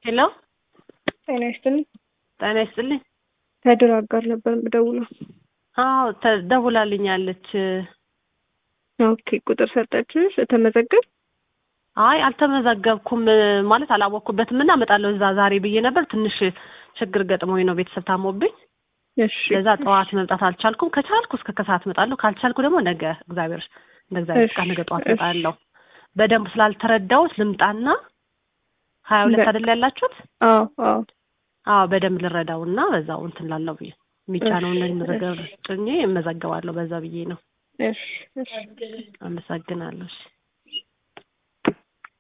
ሄሎ ጤና ይስጥልኝ። ጤና ይስጥልኝ። ከድር አጋር ነበር የምደውለው። አዎ ተደውላልኛለች። ኦኬ ቁጥር ሰጠችሽ? ተመዘገብ? አይ አልተመዘገብኩም ማለት አላወቅኩበትም እና እመጣለሁ እዛ ዛሬ ብዬ ነበር። ትንሽ ችግር ገጥሞኝ ነው ቤተሰብ ታሞብኝ። እሺ ለዛ ጠዋት መምጣት አልቻልኩም። ከቻልኩ እስከ ከሰዓት እመጣለሁ። ካልቻልኩ ደግሞ ነገ እግዚአብሔር እንደ እግዚአብሔር ፍቃድ ነገ ጠዋት እሺ። እመጣለሁ። በደንብ ስላልተረዳሁት ልምጣና ሀያ ሁለት በቃ። አይደል ያላችሁት? አዎ አዎ አዎ በደንብ ልረዳውና በዛው እንትን ላለው ብዬ የሚጫነውን እሺ፣ መዘገብ ጭኜ እመዘገባለሁ በዛ ብዬ ነው። እሺ እሺ አመሰግናለሁ። እሺ